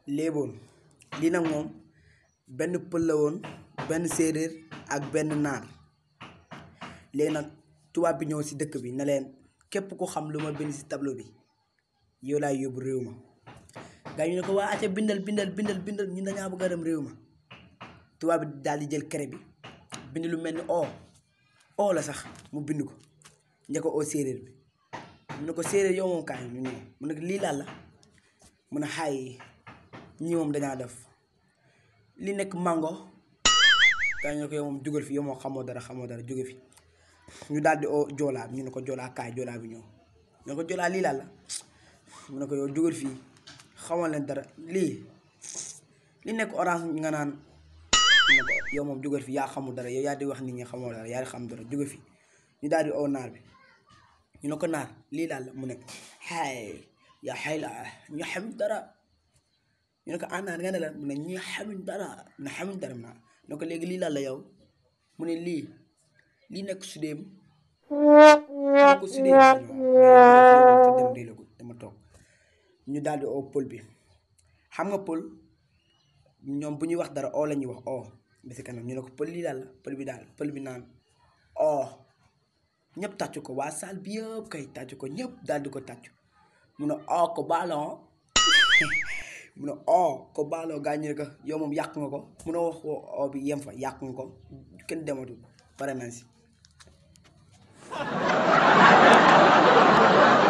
léeboon lii nag moom benn pël la woon benn séeréer ak benn naar léegi nag tubaab bi ñëw si dëkk bi ne leen képp ku xam lu ma bind si tableau bi yow laay yóbbu réew ma gaa ñu ne ko waa acca bindal bindal bindal bindal ñun dañaa bëgg a dem réew ma tubaab bi daal di jël craie bi bind lu mel ni o o la sax mu bind ko njëkk ko o séeréer bi mu ne ko séeréer yow moom kaay ñu ñëw mu ne ko lii laal la mu ne xaay ñii moom dañaa def li nekk mango gaa ñu ne ko yow moom jugal fi yow moom xamoo dara xamoo dara jóge fi ñu daal di o joolaa bi ñu ne ko joolaa kaay joolaa bi ñëw ñu ne ko joolaa lii laal la mu ne ko yow jugal fii xamal leen dara lii li nekk orange nga naan ne ko yow moom jóge fi yaa xamul dara yow yaa di wax nit ñi xamoo dara yaa di xam dara jóge fi ñu daal di oo naar bi ñu ne ko naar lii daal la mu ne xaay yaa xay la ñu xam dara ñu ne ko ah naar nga ne la mu ne ñi xamuñ dara ne xamuñ dara naa ne ko léegi lii daal la yow mu ne lii lii nekk sudéem ñu ko sudéem dem dee la ko dama toog ñu daal di oo pël bi xam nga pël ñoom bu ñuy wax dara oo la ñuy wax oo bi si kanam ñu ne ko pël lii daal la pël bi daal pël bi naan oo ñëpp tàccu ko waa saal bi yëpp kay tàccu ko ñëpp daal di ko tàccu mu ne oo ko baaloo mu ne oo ko baaloo gaa ñu ne ko yow moom yàq nga ko mu ne wax ko oo bi yem fa yàq nga ko kenn dematul pare nañ si